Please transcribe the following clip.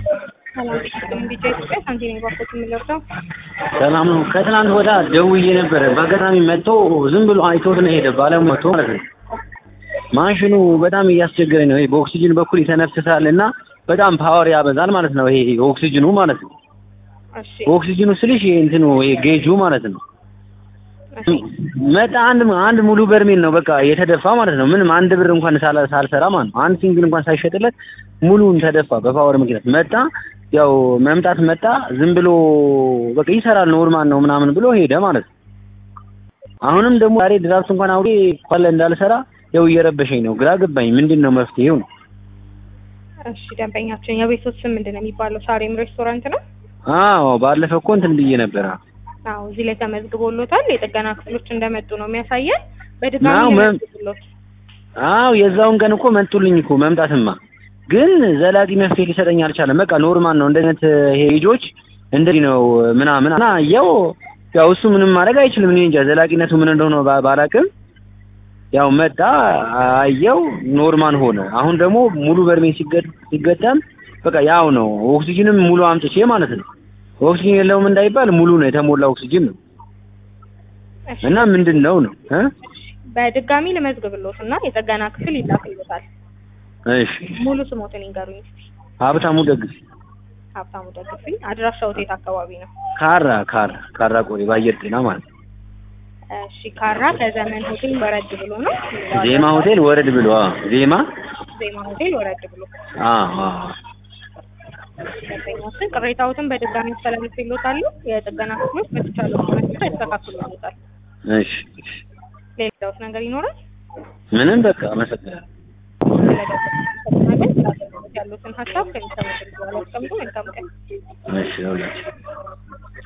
ሰላም ቢጫ ኢትዮጵያ ሳንቲም ባንኮች የምንለብሰው ሰላም ነው። ከትናንት ወዳ ደውዬ ነበረ። በአጋጣሚ መጥቶ ዝም ብሎ አይቶት ነው ሄደ። ባለሙያው መጥቶ ማለት ነው። ማሽኑ በጣም እያስቸገረኝ ነው። ይሄ በኦክሲጅን በኩል ይተነፍሳል እና በጣም ፓወር ያበዛል ማለት ነው። ይሄ ኦክሲጅኑ ማለት ነው። እሺ ኦክሲጅኑ ስልሽ ይሄ እንትኑ ይሄ ጌጁ ማለት ነው። እሺ መጣ አንድ አንድ ሙሉ በርሜል ነው በቃ የተደፋ ማለት ነው። ምንም አንድ ብር እንኳን ሳላ- ሳልሰራ ማለት ነው። አንድ ሲንግል እንኳን ሳይሸጥለት ሙሉን ተደፋ በፓወር ምክንያት መጣ። ያው መምጣት መጣ ዝም ብሎ በቃ ይሰራል ኖርማል ነው ምናምን ብሎ ሄደ ማለት ነው። አሁንም ደግሞ ዛሬ ድራፍት እንኳን አውሬ ኳለ እንዳልሰራ ያው እየረበሸኝ ነው። ግራ ገባኝ። ምንድን ነው መፍትሄው ነው? እሺ ደንበኛችን የቤቶት ስም ምንድን ነው የሚባለው? ሳሬም ሬስቶራንት ነው። አዎ ባለፈው እኮ እንትን ብዬ ነበር። አዎ እዚህ ላይ ተመዝግቦሎታል። የጥገና ክፍሎች እንደመጡ ነው የሚያሳየን። በድጋሚ አዎ፣ መ- ይመዝግቦሎት። አዎ የዛውን ቀን እኮ መጡልኝ እኮ መምጣትማ፣ ግን ዘላቂ መፍትሄ ሊሰጠኝ አልቻለም። በቃ ኖርማል ነው እንደዚህ አይነት ይሄ ልጆች እንደዚህ ነው ምናምን እና ያው ያው እሱ ምንም ማድረግ አይችልም። እኔ እንጃ ዘላቂነቱ ምን እንደሆነ ባ- ባላቅም ያው መጣ አየው ኖርማል ሆነ። አሁን ደግሞ ሙሉ በርሜል ሲገ- ሲገጠም በቃ ያው ነው ኦክሲጅንም ሙሉ አምጥቼ ማለት ነው። ኦክሲጅን የለውም እንዳይባል ሙሉ ነው የተሞላ ኦክሲጅን ነው እሺ እና ምንድን ነው ነው እ በድጋሚ ልመዝግብሎት እና የጥገና ክፍል ይላክልዎታል። እሺ ሙሉ ስሞትን ይንገሩኝ እስኪ። ሀብታሙ ደግፍ ሀብታሙ ደግፍኝ። አድራሻው የት አካባቢ ነው? ካራ ካራ ካራ ቆሪ በአየር ጤና ማለት ነው። እሺ ካራ ከዘመን ሆቴል ወረድ ብሎ ነው። ዜማ ሆቴል ወረድ ብሎ አዎ፣ ዜማ ዜማ ሆቴል ወረድ ብሎ አዎ አዎ። ደንበኛችን ቅሬታዎትን በድጋሚ ያስተላልፍልዎታሉ። የጥገና ክፍሎች በተቻለው መጠን ያስተካክሉልዎታል። እሺ እሺ። ሌላውስ ነገር ይኖራል? ምንም በቃ አመሰግናለሁ። ስለደወሉ ያሉትን ሀሳብ ከሚሰሙት በኋላ ያስቀምጡ። መልካም ቀን። እሺ ሁላችሁ